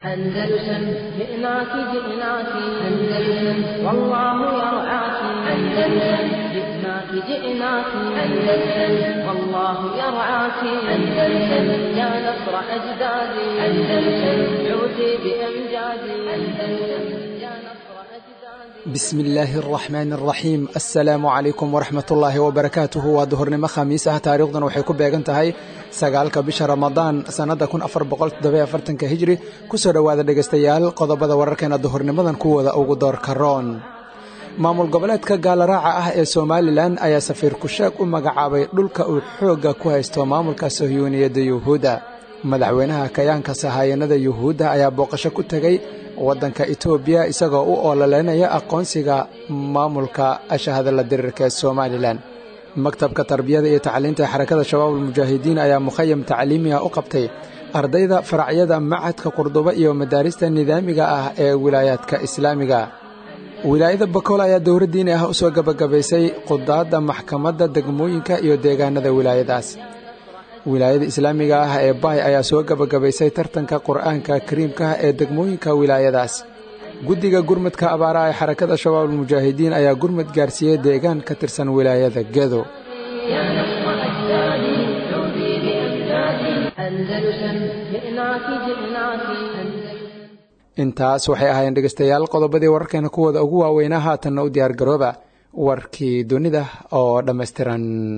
أندلسن جئناك جئناك أندلسن والله يرعاك أندلسن جئناك جئناك أندلسن والله يرعاك أندلسن يا نصر أجدادي أندلسن عودي بأمجادي أندلسن يا نصر أجدادي bismi illaahi araxmaani araxiim assalaamu calaykum waraxmat ullaahi wabarakaatuhu waa duhurnimo khamiis ah taariikhdan waxay ku beegan tahay sagaalka bisha ramadaan sannadda kun afar boqol toddobiy afartanka hijri kusoo dhowaada dhegaystayaal qodobada wararkeena duhurnimadan kuwooda ugu doorka roon maamul goboleedka gaalaraaca ah ee somalilan ayaa safiir kusheeg u magacaabay dhulka uu xoogga ku haysto maamulka sohyuuniyadda yuhuudda madaxweynaha kayaanka sahaayanada yuhuudda ayaa booqasho ku tegey waddanka etoobiya isagoo u oololeynaya aqoonsiga maamulka ashahadala dirirka ee somalilan maktabka tarbiyada iyo tacliinta ee xarakada shabaab almujaahidiin ayaa mukhayam tacliimiha u qabtay ardayda faracyada macadka qurdubo iyo madaarista nidaamiga ah ee wilaayaadka islaamiga wilaayada bakool ayaa dowra diini ah u soo gebagabaysay qudaadda maxkamadda degmooyinka iyo deegaanada wilaayadaas wilaayada islaamiga ah ee baay ayaa soo gebagabaysay tartanka qur'aanka kariimka ee degmooyinka wilaayadaas guddiga gurmadka abaaraha ee xarakada shabaab almujaahidiin ayaa gurmad gaarsiiyey deegaan ka tirsan wilaayada gedo يا نصر أجدادي عودي بأمجادي أندلسن جئناك جئناك أندلسن intaas waxay ahaayeen dhegaystayaal qodobadii wararkeena kuwooda ugu waaweynaa haatanna u diyaargarooba warkii dunida oo dhammaystiran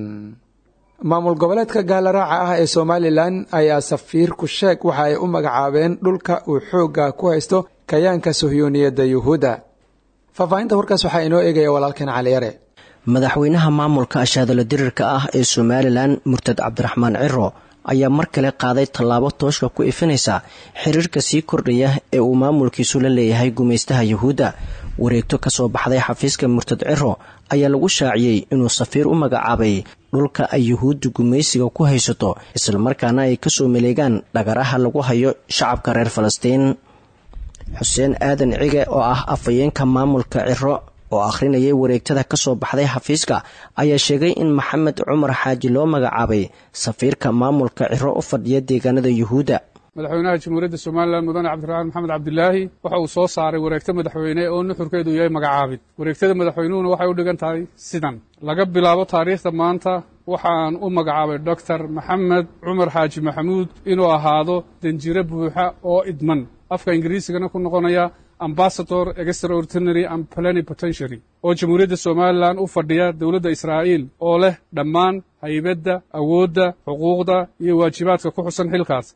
maamul goboleedka gaalaraaca ah ee somalilan ayaa safiir kusheeg waxa ay u magacaabeen dhulka uu xoogga ku haysto kayaanka sohyuuniyadda yuhuudda faahfaahinta warkaas waxaa inoo eegaya walaalkeen caliyare madaxweynaha maamulka ashaadalo dirirka ah ee somalilan murtad cabdiraxmaan ciro ayaa mar kale qaaday tallaabo tooshka ku ifinaysa xiriirka sii kordhaya ee uu maamulkiisu la leeyahay gumaystaha yuhuudda wareegto kasoo baxday xafiiska murtad ciro ayaa lagu shaaciyey inuu safiir u magacaabay dhulka ay yuhuudda gumaysiga ku haysato islamarkaana ay kasoo maleegaan dhagaraha lagu hayo shacabka reer falastiin xuseen aadan cige oo ah afhayeenka maamulka ciro oo akhrinayay wareegtada kasoo baxday xafiiska ayaa sheegay in maxamed cumar xaaji loo magacaabay safiirka maamulka ciro u fadhiya deegaanada yuhuudda madaxweynaha jamhuuriyadda somalilan mudane cabdiraxmaan maxamed cabdilaahi waxa uu soo saaray wareegto madaxweyne oo nuxurkeedu yahay magacaabid wareegtada madaxweynuhuna waxay u dhigan tahay sidan laga bilaabo taariikhda maanta waxaan u magacaabay doctor maxamed cumar xaaji maxamuud inuu ahaado danjiro buuxa oo idman afka ingiriisigana ku noqonaya ambasador extraordinary and plenipotentiary oo jamhuuriyadda somalilan u fadhiya dowladda israa'iil oo leh dhammaan haybadda awoodda xuquuqda iyo waajibaadka ku xusan xilkaas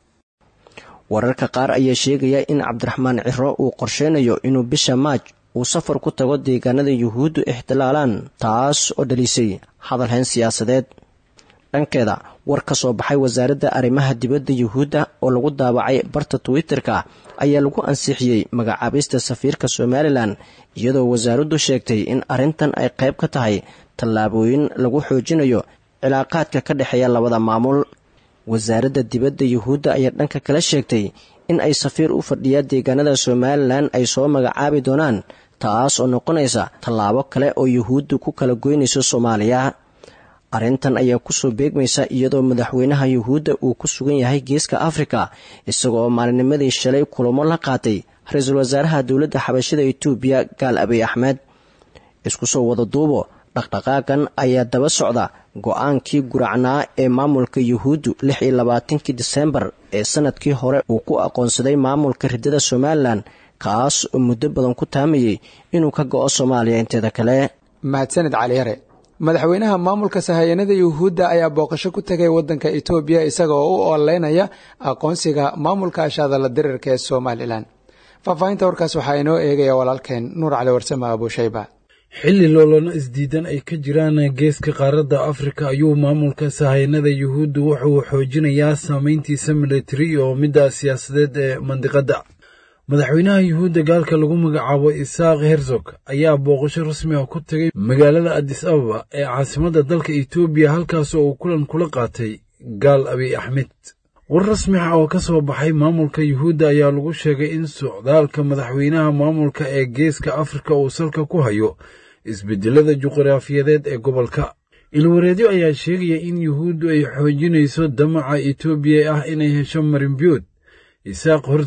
wararka qaar ayaa sheegaya in cabdiraxmaan ciro uu qorsheynayo inuu bisha maaj uu safar ku tago deegaanada yuhuuddu ixtilaalaan taas oo dhalisay hadalhayn siyaasadeed dhankeeda war ka soo baxay wasaaradda arrimaha dibadda yuhuudda oo lagu daabacay barta twitter-ka ayaa lagu ansixiyey magacaabista safiirka somalilan iyadoo wasaaraddu sheegtay in arrintan ay qayb ka tahay tallaabooyin lagu xoojinayo cilaaqaadka ka dhexeeya labada maamul wasaaradda dibadda yuhuudda ayaa dhanka kala sheegtay in ay safiir u fadhiya deegaanada somalilan ay soo magacaabi doonaan taas oo noqonaysa tallaabo kale oo yuhuuddu ku kala goynayso soomaaliya arrintan ayaa kusoo beegmaysa iyadoo madaxweynaha yuhuudda uu ku sugan yahay geeska afrika isagoo maalinimadii shalay kulamo la qaatay ra-iisul wasaaraha dowladda xabashida etoobiya gaal abiy axmed isku soo wada duubo dhaqdhaqaagan ayaa daba socda go-aankii guracnaa ee maamulka yuhuuddu lix iyo labaatankii disembar ee sanadkii hore uu ku aqoonsaday maamulka riddada somalilan kaas oo muddo badan ku taamayey inuu ka go-o soomaaliya inteeda kale mahadsaned caliyare madaxweynaha maamulka sahayanada yuhuudda ayaa booqasho ku tegay waddanka etoobiya isagoo u ooleynaya aqoonsiga maamulka ashadala dirirka ee somalilan faahfaahinta warkaas waxaa inoo eegaya walaalkeen nuur cali warsame abuushayba xilli loolana isdiidan ay ka jiraan geeska qaaradda afrika ayuu maamulka sahayanada yuhuuddu wuxuu xoojinayaa saameyntiisa militari oo midda siyaasadeed ee mandiqadda madaxweynaha yuhuudda gaalka lagu magacaabo isaaq herzog ayaa booqasho rasmi ah ku tegay magaalada adis ababa ee caasimadda dalka etoobiya halkaasoo uu kulan kula qaatay gaal abiy axmed war rasmi ah oo ka soo baxay maamulka yuhuudda ayaa lagu sheegay in socdaalka madaxweynaha maamulka ee geeska afrika uu salka ku hayo isbedelada juqraafiyadeed ee gobolka ilwareedyo ayaa sheegaya in yuhuuddu ay xoojinayso damaca etoobiya ah inay hesho marinbiyood isaaq hortog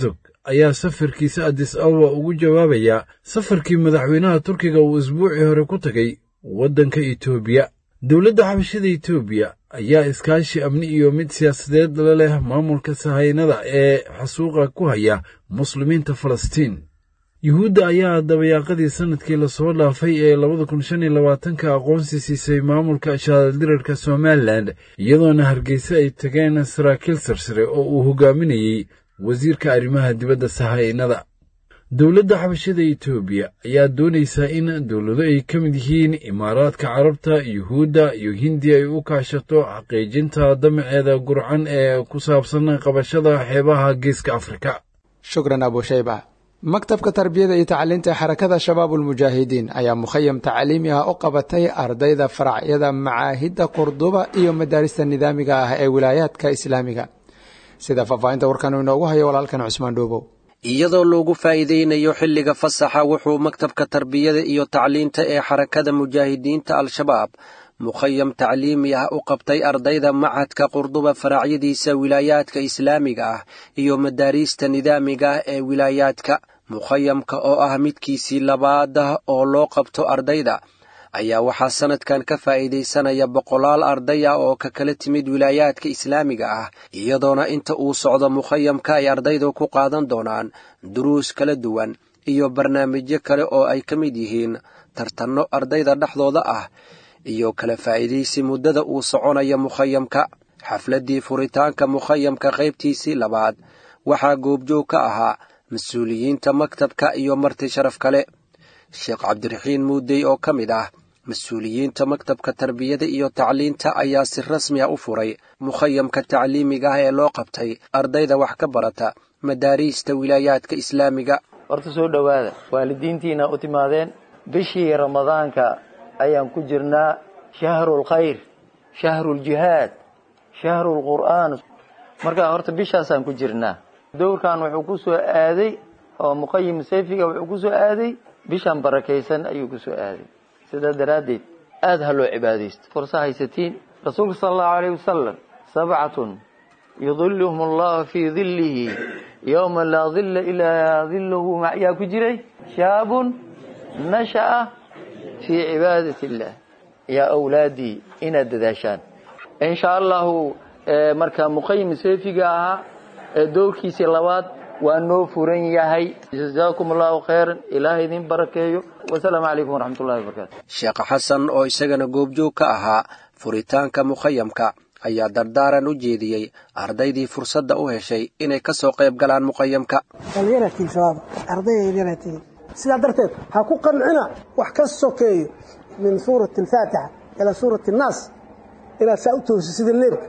ayaa safarkiisa adis ababa ugu jawaabaya safarkii madaxweynaha turkiga uu isbuucii hore ku tegay waddanka etoobiya dowladda xabashada etoobiya ayaa iskaashi amni iyo mid siyaasadeed la leh maamulka sahaynada ee xasuuqa ku haya muslimiinta falastiin yuhuudda ayaa dabayaaqadii sannadkii lasoo dhaafay ee labada kun shan iyo labaatanka aqoonsi siisay maamulka shaadaldirarka somalilan iyadoona hargeysa ay tageen saraakiil sarsare oo uu hogaaminayey wasiirka arrimaha dibadda sahaynada dowladda xabashada etoobiya ayaa doonaysaa in dowlado ay ka mid yihiin imaaraadka carabta yuhuudda iyo hindiya ay u kaashato xaqiijinta damaceeda gurcan ee ku saabsan qabashada xeebaha geeska afrika shukran abushayba maktabka tarbiyada iyo tacliinta ee xarakada shabaabulmujaahidiin ayaa mukhayam tacliimi ah u qabatay ardayda faracyada macaahidda qurduba iyo madaarista nidaamiga ah ee wilaayaadka islaamiga sida faahfaahinta warkan inoogu hayo walaalkan cusmaan dhoobow iyadoo loogu faa'iidaynayo xilliga fasaxa wuxuu maktabka tarbiyada iyo tacliinta ee xarakada mujaahidiinta al-shabaab mukhayam tacliimi ah u qabtay ardayda machadka qurduba faracyadiisa wilaayaadka islaamiga ah iyo madaariista nidaamiga ah ee wilaayaadka mukhayamka oo ah midkiisii labaad ah oo loo qabto ardayda ayaa waxaa sannadkan ka faa'iidaysanaya boqolaal arday ah oo ka kala timid wilaayaadka islaamiga ah iyadoona inta uu socdo mukhayamka ay ardaydu ku qaadan doonaan duruus kala duwan iyo barnaamijyo kale oo ay ka mid yihiin tartanno ardayda dhexdooda ah iyo kala faa'iidaysi muddada uu soconaya mukhayamka xafladdii furitaanka mukhayamka qaybtiisii labaad waxaa goobjoog ka ahaa mas-uuliyiinta maktabka iyo marti sharaf kale sheekh cabdiraxiin muudey oo ka mid ah mas-uuliyiinta maktabka tarbiyada iyo tacliinta ayaa si rasmi ah u furay mukhayamka tacliimiga ah ee loo qabtay ardayda wax ka barata madaariista wilaayaadka islaamiga horta soo dhowaada waalidiintiina u timaadeen bishii ramadaanka ayaan ku jirnaa shahrulkhayr shahruljihaad shahrulqur'aan markaa horta bishaasaan ku jirnaa dowrkan wuxuu ku soo aaday oo muqayim sayfiga wuxuu ku soo aaday bishan barakaysan ayuu ku soo aaday sidaa daraaddeed aada ha loo cibaadaysto fursa haysatiin rasuulka sala allahu alayh wasalam sabcatun yudiluhum allahu fii dillihi yowma laa dilla ilaa dilluhu yaa ku jiray shaabun nasha'a fii cibaadati illah yaa awlaadii inaad dadaashaan insha allahu marka muqayim sayfiga ahaa dowrkiisii labaad waa noo furan yahay jazaakum allahu khayran ilaahay idin barakeeyo wasalaamu calaykum waraxmatullahi wabarakatu sheekh xasan oo isagana goobjoog ka ahaa furitaanka mukhayamka ayaa dardaaran u jeediyey ardaydii fursadda u heshay inay ka soo qayb galaan muqayamka dhallinyaratiin shabaab ardayda yaryaratiin sidaa darteed ha ku qancina wax ka sokeeyo min suurati alfaatixa ilaa suurati annaas inaad saa u toosiso sida leebka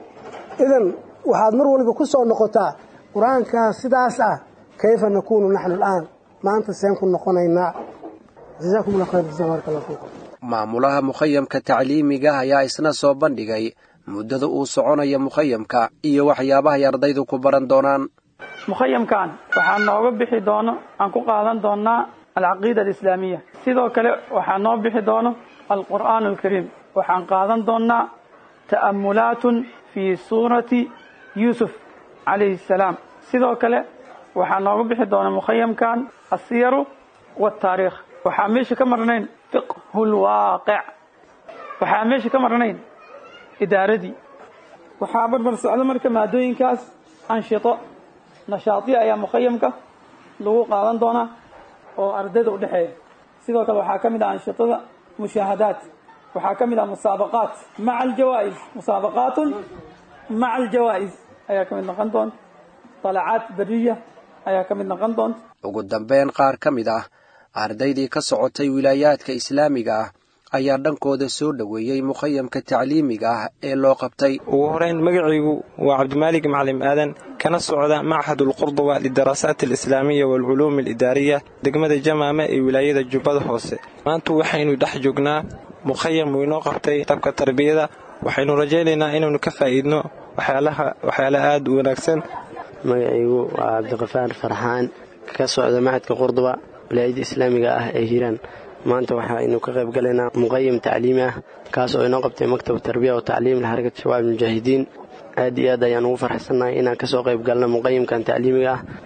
idan waxaad mar waliba ku soo noqotaa qur-aankaa sidaas ah kayfa nakuunu naxnu al'aan maanta seen ku noqonaynaa jazaakum allah khayr jazaa baraka allah fiikum maamulaha mukhayamka tacliimiga ayaa isna soo bandhigay muddada uu soconaya mukhayamka iyo waxyaabahay ardaydu ku baran doonaan mukhayamkan waxaa nooga bixi doono aan ku qaadan doonaa alcaqiida alislaamiya sidoo kale waxaa noo bixi doono alqur'aan alkariim waxaan qaadan doonaa ta'amulaatun fii suurati yuusuf calayhi salaam sidoo kale waxaa nooga bixi doona mukhayamkan asiyaru wataariikh waxaa meesha ka marnayn fiqhu lwaaqic waxaa meesha ka marnayn idaaradii waxaa barbar socdo marka maadooyinkaas anshito nashaatiya ayaa mukhayamka lagu qaadan doonaa oo ardayda udhexeeya sidoo kale waxaa ka mid ah anshitada mushaahadaat waxaa ka mid ah musaabaqaat maca aljawaa'is musaabaqaatun maca aljawaa'is ayaa ka mid noqon doonta dalacaad beriya ayaa ka mid noqon doonta ugu dambeyn qaar ka mid ah ardaydii ka socotay wilaayaadka islaamiga ah ayaa dhankooda soo dhoweeyey mukhayamka tacliimiga ah ee loo qabtay ugu horeyn magacaygu waa cabdimaalig maclim aadan kana socda machad ulqurduba lidaraasaat alislaamiya waalculuumi alidaariya degmada jamaama ee wilaayada jubbada hoose maanta waxaynu dhex joognaa mukhayam uu inoo qabtay tabka tarbiyada waxaynu rajaynaynaa inaynu ka faa'iidno waxyaala aada u wanaagsan magacaygu waa cabdiqafaar farxaan ka socda machadka qurduba wilaayada islaamiga ah ee hiiraan maanta waxaynu ka qayb galaynaa muqayim tacliimi ah kaas oo inoo qabtay maktab tarbiya oo tacliim lixarakat shabaab mujaahidiin aad iyo aad ayaan ugu farxsannahay inaan kasoo qayb galno muqayimkan tacliimiga ah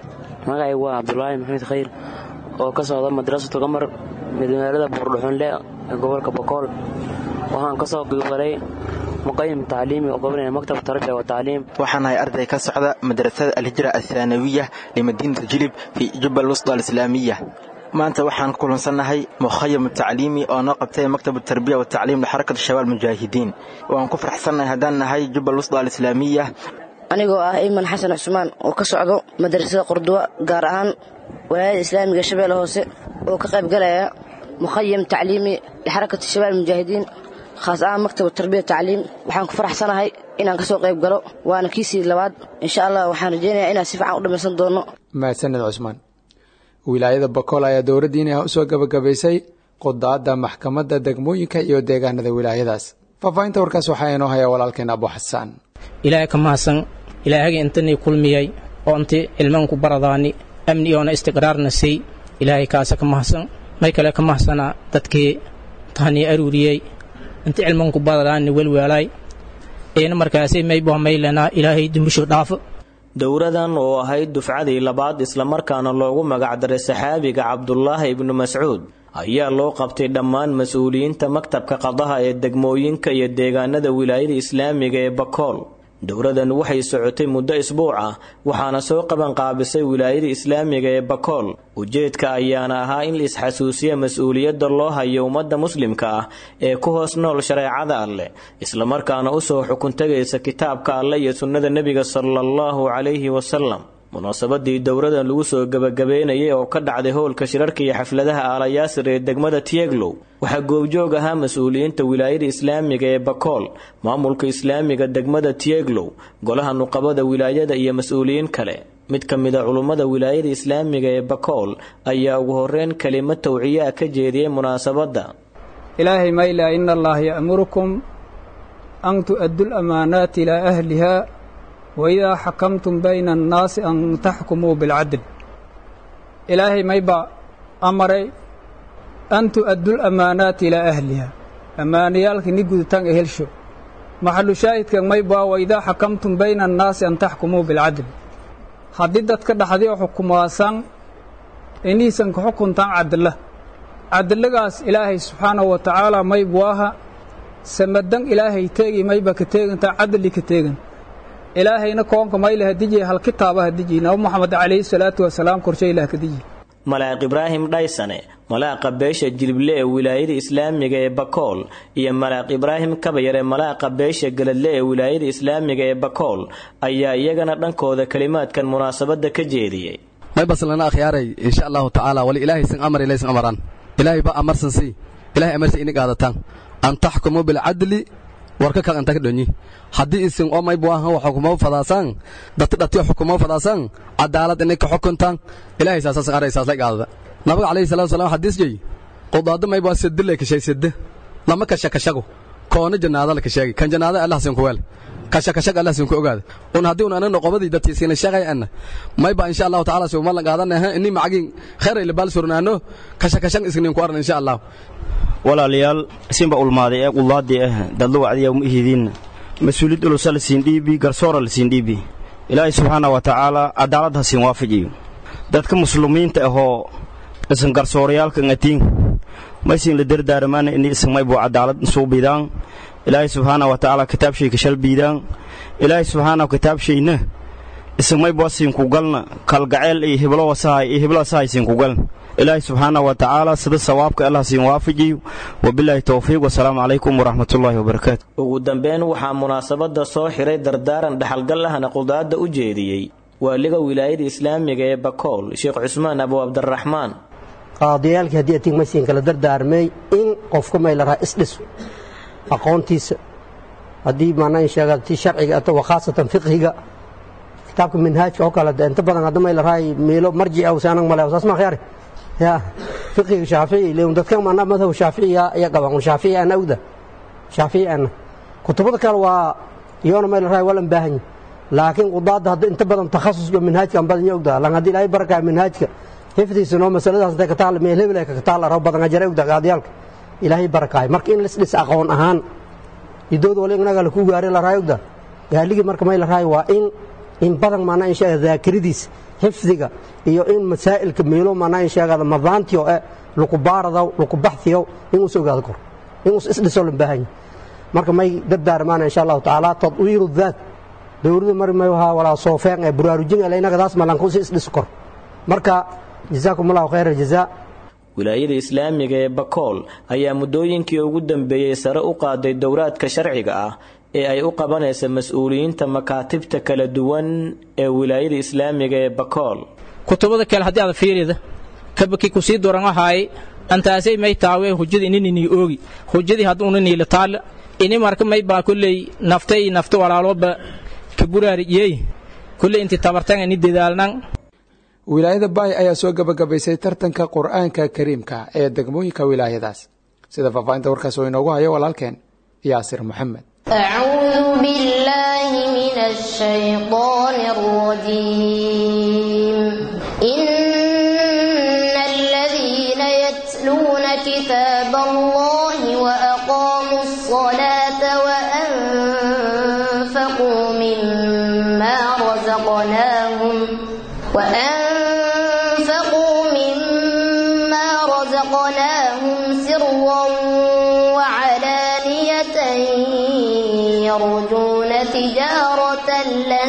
magacay waa cabdulaahi maxamed khayr oo ka socda madrasatu qamar magaalada buurdhuxunle ee gobolka bokool waxaan ka soo gudbalay muqayim tacliimi oo gobanaya maktab tarbiya wa tacliim waxaan ahay arday ka socda madrasada alhijra athaanawiya limadiinati jilib fi jubal wusda alislaamiya maanta waxaan kulansannahay mukhayam tacliimi oo noo qabtay maktab tarbiya wa tacliim lixarakati shabaab mujaahidiin waan ku faraxsannahay haddaan nahay jubal wusda alislaamiya anigoo ah iman xasan cusmaan oo ka socdo madrasada qurduwa gaar ahaan walaayada islaamiga shabeelle hoose oo ka qayb galaya mukhayam tacliimi lixarakati shabaab mujaahidiin khaas ahaan maktab tarbiya tacliim waxaan ku faraxsanahay inaan ka soo qayb galo waana kiisii labaad insha allah waxaan rajaynayaa inaan si fiican u dhammaysan doono mahadsaned cusmaan wilaayada bakool ayaa dowladdiina u soo gabagabaysay qudaadda maxkamadda degmooyinka iyo deegaanada wilaayadaas faahfaahinta warkaas waxaa inoo haya walaalkeen abu xasaan ilaahay ka mahadsan ilaahagii intanii kulmiyay oo inti cilmanku baradaani amni oona istiqraarna siy ilaahay kaasa ka mahadsan may kale ka mahadsanaa dadkii tahanii aruuriyey inti cilmanku baradaani welweelaay eena markaasi maybo maylanaa ilaahay dumbusho dhaafo dowradan oo ahayd dufcadii labaad islamarkaana loogu magacdaray saxaabiga cabdulaahi ibnu mascuud ayaa loo qabtay dhammaan mas-uuliyiinta maktabka qadaha ee degmooyinka iyo deegaanada wilaayada islaamiga ee bakool dowradan waxay socotay muddo isbuuc ah waxaana soo qabanqaabisay wilaayada islaamiga ee bakool ujeedka ayaana ahaa in la isxasuusiya mas-uuliyadda loo hayo ummadda muslimka ah ee ku hoos nool shareecada alleh islamarkaana usoo xukun tegaysa kitaabka alleh iyo sunnada nebiga sala allahu calayhi wasalam munaasabadii dowradan lagu soo gebagabeynayay oo ka dhacday howlka shirarka iyo xafladaha aalayaasir ee degmada tieglow waxaa goobjoog ahaa mas-uuliyiinta wilaayada islaamiga ee bakool maamulka islaamiga degmada tieglow golaha nuqabada wilaayada iyo mas-uuliyiin kale mid ka mid a culummada wilaayada islaamiga ee bakool ayaa ugu horeyn kelimo tawciyaa ka jeediyey munaasabadda ilaahay mayla ina allaha ya'murukum an tu'addu lamaanaati ilaa ahliha waidaa xakamtum bayna annaasi an taxkumuu bilcadl ilaahay mayba amaray an tu'addu lamaanaati ilaa ahliha ammaanayaalka ni guditaan ee helsho maxalu shaahidka mayba waidaa xakamtum bayna annaasi an taxkumuu bilcadl haddii dadka dhaxdi oo xukumaasan iniisan ka xukuntaan cadla cadlagaas ilaahay subxaanahu wa tacaala maybu aha samadan ilaahay teegi mayba ka teegantaa cadli ka teegan ilaahayna koonka mayla hadijiya hal kitaaba hadijiy nabi moxamed calayhi salaatu wasalaam korshe ilah kadiji malaaq ibraahim dhaysane malaaqa beesha jilible ee wilaayada islaamiga ee bakool iyo malaaq ibraahim kabayar ee malaaqa beesha galadle ee wilaayada islaamiga ee bakool ayaa iyagana dhankooda kelimaadkan munaasabadda ka jeediyey may baslana akhyaaray insha allahu tacaala wali ilaahay sin amar ilaysin amaraan ilaahay ba amarsan si ilaahay amarsa ini qaadataan an taxkumu bilcadli warka kan anta ka dhonyi haddii isin oo may buahan wa xukumo fadaasaan dati dhatiyo xukumo fadaasaan cadaalad inay ka xukuntaan ilaahay saasasan araysaas la qaadada nabiga calayhi salatu wasalam xadiis jey qudaado may bua sedde lay kashay sedde lama kasha kashago koona jannaada la kasheegay kan jannaada allah sin ku weel kasha kashaga allah sin ku ogaada un haddii un anagna qobadii dadkii siina sheegay anna may ba insha allahu tacaala si uma la qaadanaha inni macagin khayray labaal surnaano kasha kashan isnin ku aran insha allah walaalayaal isinba ulmaaday ee qullaadii ah dadla wacdiya uma ihidiinna mas-uuliyad ulusa la siin dhiibi garsoora la siin dhiibi ilaahay subxaana wa tacaala cadaalad ha siin waafajiyo dadka muslimiinta ahoo isan garsoorayaalka ngatiin maysin la dardaaramaana ini isan maybu cadaalad suubidaan ilaahay subxaana wa tacaala kitaabshay ka shalbiidaan ilaahay subxaana kitaabshayna isan maybu siinku galna kalgaceel iyo hiblo wasahay iyo hiblo wasahay siinku galna ilaahay subxaana wa tacaala sida sawaabka allah siin waafajiyo wabilaahi towfiiq wasalaamu calaykum waraxmatullaahi wabarakaatu ugu dambeyn waxaa munaasabadda soo xiray dardaaran dhaxalgal ahna qudaadda u jeediyey waaliga wilaayada islaamiga ee bakool sheekh cusmaan abu cabdiraxmaan qaadiyaalkii haddii atig maysiin kala dardaarmay in qofka may la raha isdhiso aqoontiisa haddii maanaa sheega ti sharciga ato wakhaasatan fiqhiga kitaabka minhaajka oo kale inta badan hadda may la rahay meelo marjica usaanag male saas ma khiyaare ya fiqiga shaafici leon dadkan maanaa madhab shaaficiya ayaa qabaan shaafici ana ogda shaafici ana kutubada kale waa iyoona may la rahay waa lan baahan laakiin qudaadda hadda inta badan takhasuska minhaajka an badan ya ogda lan haddii ilaahay barakaa minhaajka xifdiisa noo masaladaas intay ka taal meel hebel ka taal rabo badan ajare ogda qaadiyaalka ilaahay barakaay marka in lis dhis aqoon ahaan idood wali inaga la ku gaari la rahay ogda gaaligii marka may la rahay waa in in badan maanaa in sheega daakiradiisa xifdiga iyo in masaa'ilka meelo maanaa in sheegada madaantiyo eh laku baaradaw laku baxtiyow inuusa ogaado kor inuus isdhisoo lan baahan yahay marka may dardaarmaana insha allahu tacaala tadwiiru daat dowladu mari may wahaa walaa soofeen ee buraarujin inaga malankuusi isdhiso kor marka jazaakum allahu khayra aljazaa wilaayada islaamiga ee bakool ayaa muddooyinkii ugu dambeeyey sare u qaaday dowraadka sharciga ah ee ay u qabanaysa mas-uuliyiinta makaatibta kala duwan ee wilaayada islaamiga ee bakool kutubada kale haddii aad fiirida kabaki kusii duran ahaay antaasay may taawe hujada ininini oogi hujadii hadduuna niila taal ini marka may baa kulley nafta iyo nafta walaalooba kaburaariyey kulley inti tabartan ini dadaalnan wilaayada baay ayaa soo gabagabaysay tartanka qur'aanka kariimka ee degmooyinka wilaayadaas sida faahfaahinta warkaas oo inoogu hayo walaalkeen yaasir maxamed أعوذ بالله من الشيطان الرجيم إن الذين يتلون كتاب الله وأقاموا الصلاة وأنفقوا مما رزقناهم وأنفقوا مما رزقناهم سرا وعلانية يرجون تجارة لن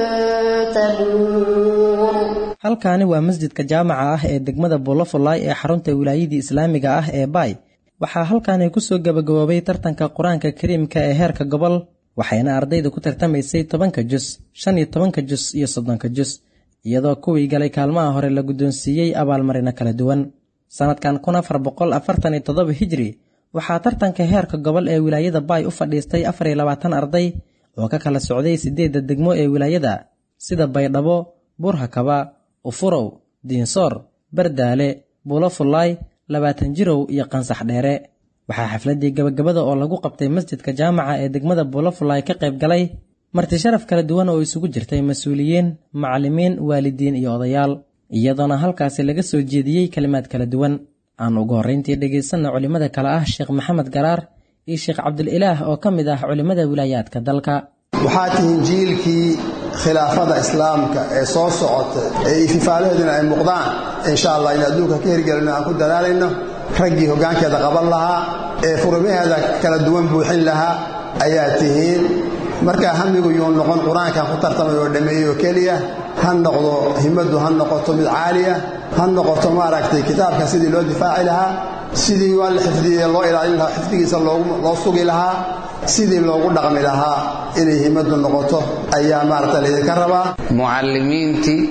تبور halkaani waa masjidka jaamaca ah ee degmada buulafulaay ee xarunta wilaayadii islaamiga ah ee baay waxaa halkaani ku soo gabagaboobay tartanka qur-aanka kariimka ee heerka gobol waxayna ardayda ku tartamaysay tobanka jus shan iyo tobanka jus iyo soddonka jus iyadoo kuwii galay kaalmaha hore la guddoonsiiyey abaalmarino kala duwan sannadkan kun afar boqol afartan iyo toddoba hijri waxaa tartanka heerka gobol ee wilaayada baay u fadhiistay afar iyo labaatan arday oo ka kala socday siddeedda degmo ee wilaayada sida baydhabo buurhakaba ufurow diinsoor bardaale buulafulaay labaatan jirow iyo qansax dheere waxaa xafladdii gabagabada oo lagu qabtay masjidka jaamaca ee degmada buulafulaay ka qayb galay marti sharaf kala duwan oo isugu jirtay mas-uuliyiin macallimiin waalidiin iyo odayaal iyadoona halkaasi laga soo jeediyey kelimaad kala duwan aan ugu horrayntii dhegaysanna culimmada kale ah sheekh maxamed garaar iyo sheekh cabdililaah oo ka mid ah culimmada wilaayaadka dalka waxaa tihiin jiilkii khilaafada islaamka ee soo socota ee ififaalaheeduna ay muuqdaan insha allah in adduunka ka hirgelino aan ku dadaalayno raggii hoggaankeeda qaban lahaa ee furimaheeda kala duwan buuxin lahaa ayaa tihiin markaa hamigu yuu noqon qur-aankan ku tartamay oo dhammeeyey oo keliya ha noqdo himmaddu ha noqoto mid caaliya ha noqoto maaragtay kitaabka sidii loo difaaci lahaa sidii waa la xifdiyey loo ilaalin lahaa xifdigiisa loo sugi lahaa sidii loogu dhaqmi lahaa inay himmaddu noqoto ayaa maaragta laydinka rabaa mucallimiintii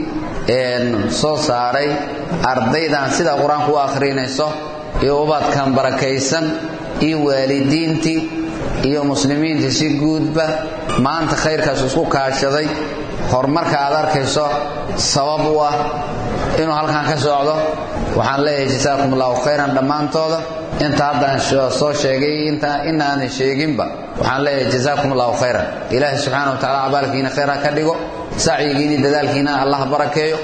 soo saaray ardaydan sida qur-aanku u akhrinayso iyo ubadkan barakaysan iyo waalidiintii iyo muslimiintii si guudba maanta khayrkaas isku kaashaday horumarka aad arkayso sabab u ah inuu halkan ka socdo waxaan leeyahay jasaakum allahu khayran dhammaantooda inta haddaan soo sheegay inaanan sheeginba waxaan leeyahay jasaakum allahu khayran ilaahay subxaana wa tacala abaalkiina khayr ha ka dhigo sacyigiini dadaalkiina allah barakeeyo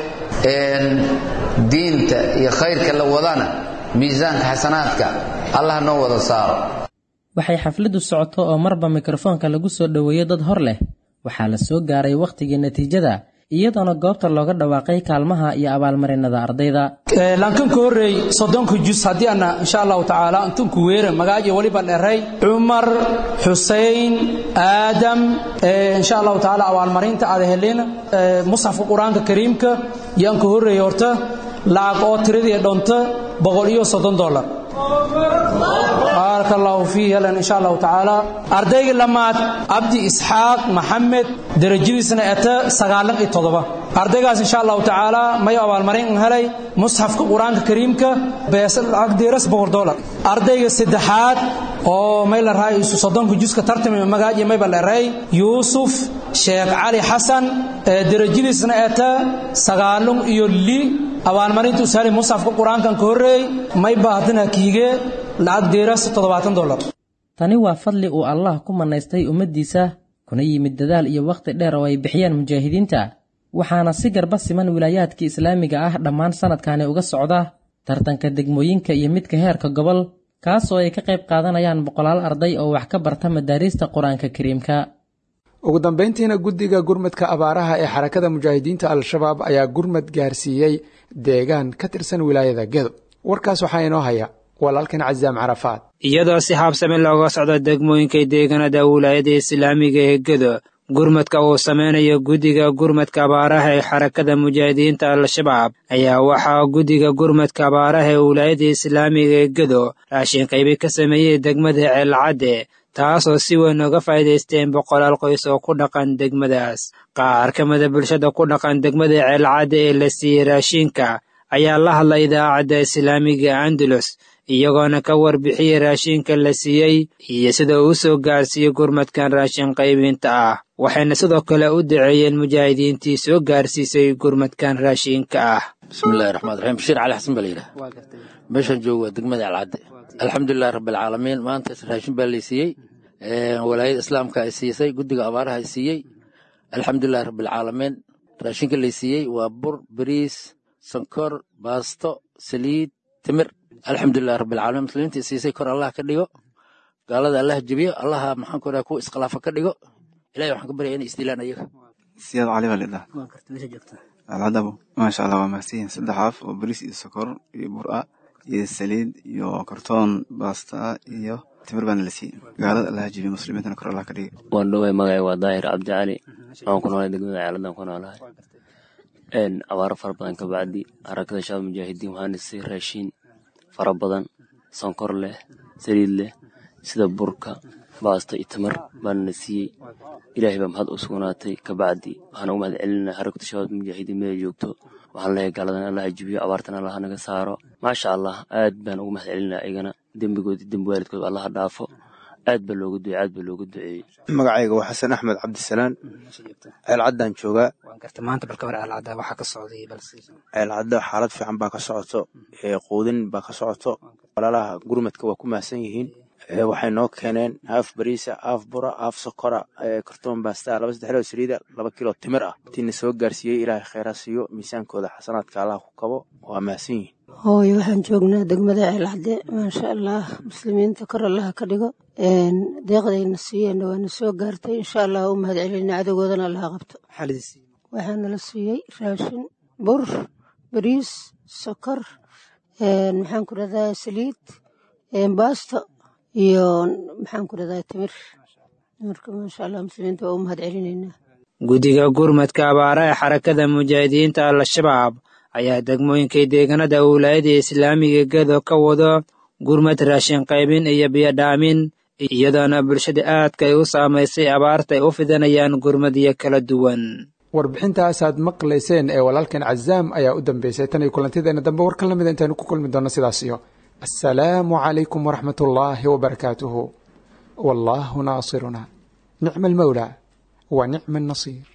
diinta iyo khayrka la wadana miisaanka xasanaadka allah noo wada saaro waxay xafladdu socoto oo marba mikrofoonka lagu soo dhoweeyo dad hor leh waxaa la soo gaaray wakhtigii natiijada iyadoona goobta looga dhawaaqay kaalmaha iyo abaalmarinada ardayda laankanka horreey soddonka jus haddii ana insha allahu tacaala antunku weera magaajo weliba dheray cumar xuseyn aadam insha allahu tacaala abaalmarinta aada helin musxafka qur-aanka kariimka yaanka horreey horta lacag oo tiradii dhonta boqol iyo soddon dollar baaraka allahu fiihi helan insha allahu tacaala ardayga lamaad cabdi isxaaq maxamed derajadiisna eta sagaalan iyo toddoba ardaygaas insha allahu tacaala mayo abaalmarin helay musxafka qur-aanka kariimka bees lacag deeras boqol dollar ardayga saddexaad oo may la rahay isu soddonka juska tartami magaaji mayba la rahay yuusuf sheekh cali xasan derajadiisna eta sagaalun iyo li abaalmarinta usaali musxafka qur-aankan ka horreey may baahadana kiige lacag deeras toddobaatan dollar tani waa fadli uu allah ku mannaystay ummaddiisa kuna yimid dadaal iyo wakhti dheer oo ay bixiyaan mujaahidiinta waxaana si garba siman wilaayaadka islaamiga ah dhammaan sannadkani uga socda tartanka degmooyinka iyo midka heerka gobol kaas oo ay ka qayb qaadanayaan boqolaal arday oo wax ka barta madaariista qur-aanka kariimka ugu dambayntiina guddiga gurmadka abaaraha ee xarakada mujaahidiinta al-shabaab ayaa gurmad gaarsiiyey deegaan ka tirsan wilaayada gedo warkaas waxaa inoo haya walaalkan casaam carafaad iyadoo si haabsame looga socdo degmooyinka deegaanada wilaayada islaamiga ee gedo gurmadka uu sameynayo guddiga gurmadka abaaraha ee xarakada mujaahidiinta al-shabaab ayaa waxaa guddiga gurmadka abaaraha ee wilaayada islaamiga ee gedo raashin qaybi ka sameeyey degmada ceelcadde taasoo si weyn uga faa'iidaysteen boqolaal qoys oo ku dhaqan degmadaas qaar ka mida bulshada ku dhaqan degmada ceelcadde ee la siiyey raashinka ayaa la hadlay idaacadda islaamiga andalus iyagoona ka warbixiyey raashinka la siiyey iyo sida uu soo gaarsiiyey gurmadkan raashin qaybinta ah waxayna sidoo kale u daceeyeen mujaahidiintii soo gaarsiisay gurmadkan raashinka ah bismillahi raxmaan raxiim bashiir cali xasan baa la yidhaha meeshaan joogo waa degmada alcadde alxamdulilahi rabbilcaalamiin maanta raashin baa laysiiyey walaayada islaamka ay siisay guddiga abaaraha ay siiyey alxamdulilahi rabbilcaalamiin raashinka laysiiyey waa bur bariis sankor baasto saliid timir alxamdulilahi rabbilcaalamiin muslimiinta siisay kor allah ka dhigo gaalada allah jebiyo allaha maxaan ku dhaha kuwa iskhilaafa ka dhigo ilahay waxaan ka baryaya inay isdilaan ayaga siyaad cali baa lidhaha alcadabo maasha allah waa mahadsanyihin saddex af oo bariis iyo sokor iyo bur-a iyo saliid iyo kartoon baasta iyo timir baana la siiyey gaalada allah jebiyo muslimiintana kor allah ka dhiga waan dhoway magacay waa daahir cabdi cali waxaan ku noolahay degmada ceeladan ku noolahay abaaro fara badan ka bacdi harakada shabaab mujaahidiin waxaana siiyey raashiin fara badan sonkor leh saliid leh sida burka baasta iyo tamar baana na siiyey ilaahay baa mahad u sugnaatay kabacdi waxaan ugu mahad celinaa harakada shabaab mujaahidiin meela joogto waxaan leeyahay gaaladan allah jibiyo abaartan allah naga saaro maasha allah aad baan ugu mahad celinaa ayagana dembigood iyo dembi waalidkood allah dhaafo aad baa loogu ducey aad baa loogu duceeyey magacayga waa xasan axmed cabdisalaan ceelcaddaan joogaa ceelcadda xaalad fiican baa ka socoto quudin baa ka socoto walaalaha gurmadka waa ku mahadsan yihiin waxay noo keeneen haaf bariisa haaf bura haaf sokora kartoon baasta laba saddex loo saliida laba kilo timir ah intiina soo gaarsiiyey ilaahay kheyraa siiyo miisaankooda xasanaadka allah ku kabo waa mahadsan yihiin hooyo waxaan joognaa degmada ceelcadde maasha allah muslimiinta kor allaha ka dhigo deeqdayna siiyeenna waana soo gaartay insha allah u mahad celina cadowgoodana allaha qabto waxaana la siiyey raashin bur bariis sokor maxaan ku dhahdaa saliid baasto iyo maxaan ku dhahdaa timir marka maasha allah muslimiinta waa u mahad celinaynaa guddiga gurmadka abaara ee xarakada mujaahidiinta al-shabaab ayaa degmooyinkay deegaanada wilaayada islaamiga gedo ka wado gurmad raashin qaybin iyo biyodhaamin iyadoona bulshada aadka ay u saamaysay abaarta ay u fidanayaan gurmadyo kala duwan warbixintaasaad maqlayseen ee walaalkan cazaam ayaa u dambeysay tan iyo kulantideena dambe warkan lamida intaanu ku kulmi doonno sidaas iyo assalaamu calaykum waraxmat ullaahi wabarakaatuhu wallaahu naasiruna nicma almawlaa wa nicma annasiir